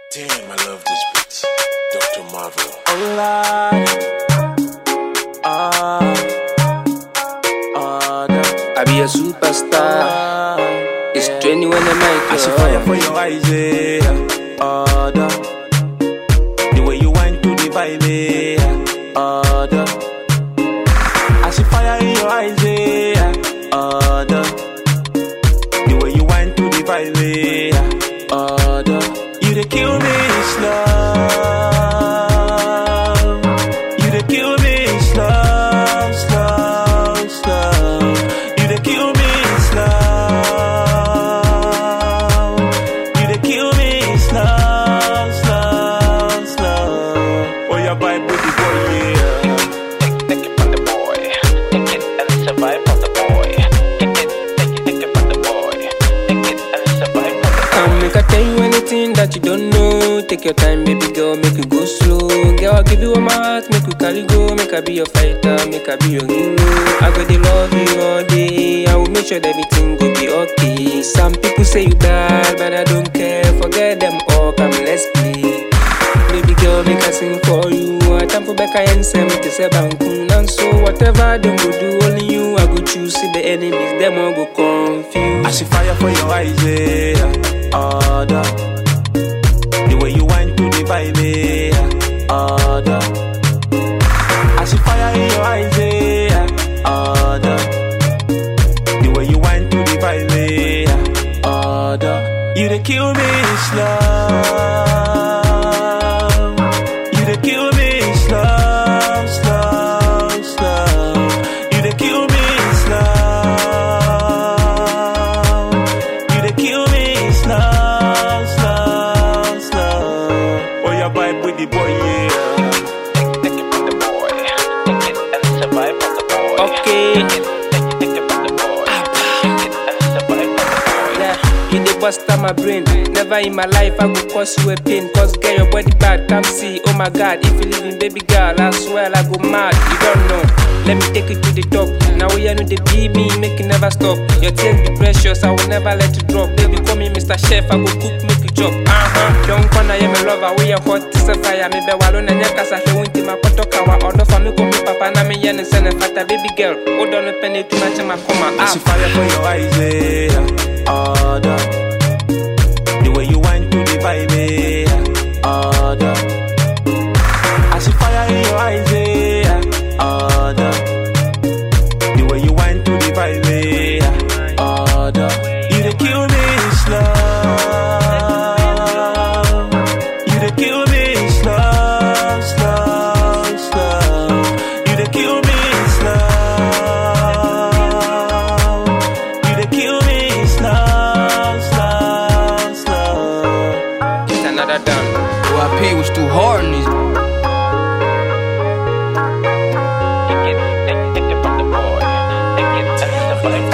Damn, I love this beat. Dr. Marvel. Hola. Ah. Ah, da. I be a superstar. It's genuine when I I mic. see fire for your eyes, yeah. Ah, da. The way you went to the vibe, yeah. Ah, da. I see fire in your eyes, yeah. Ah, da. The way you went to the vibe, yeah. Ah, da. You dey kill me slow. You dey kill me slow, slow, slow. You dey kill me slow. You dey kill me slow, slow, slow. Oh, your vibe with the boy, yeah. Take it from the boy. Take it and survive from the boy. Take it, take it, take it from the boy. Take it and survive from the Come make I tell you anything that you don't know. Take your time, baby girl, make you go slow. Girl, I'll give you all my heart, make you carry go. Make I be your fighter, make I be your hero. I go to love you all day. I will make sure that everything go be okay. Some people say you bad, but I don't care. Forget them all, come let's play. Baby girl, make I sing for you. I time for back and say me to say bankun. And so whatever them go do, only you I go choose. See the enemies, them all go confused. I see fire for your eyes, yeah. Ah, da. The way you went to the vibe, yeah. Ah, da. I see fire in your eyes, yeah. Ah, da. The way you went to the vibe, yeah. Ah, da. You dey kill me slow. You dey kill me slow, slow, slow. You dey kill me slow. You dey kill me slow, slow, slow. Oh, your vibe with the boy, yeah. boy. Take it from the boy. Take it and survive from the boy. Okay. Take it, take it, take it from the boy. Take it and survive from the boy. Yeah, you dey bust out my brain. Never in my life I go cause you a pain. Cause get your body bad, come see. Oh my god, if you leaving baby girl, I swear I go mad. You don't know. Let me take it to the top. Now we are know the be me, make it never stop. Your tears be precious, I will never let you drop. Baby, call me Mr. Chef, I go cook, make you chop. Uh-huh. Don't corner, yeah, me lover, we are hot, it's a fire. Me be wallow na nyaka sa he winti ma koto kawa. Odo fa me ko me papa na me yen sene fata baby girl. Hold on, me penny too much, ma come I see out. fire for your eyes, yeah. Ah, da. The way you went to the vibe, yeah. Ah, da. I see fire in your eyes, yeah. Ah, da. The way you went to the vibe, yeah. Ah, da. You dey kill me slow. You dey kill me slow, slow, slow. You dey kill me slow. You dey kill me slow, slow, slow. It's another done. OIP was too hard on these. Take it, take it, take it from the boy. Take it and survive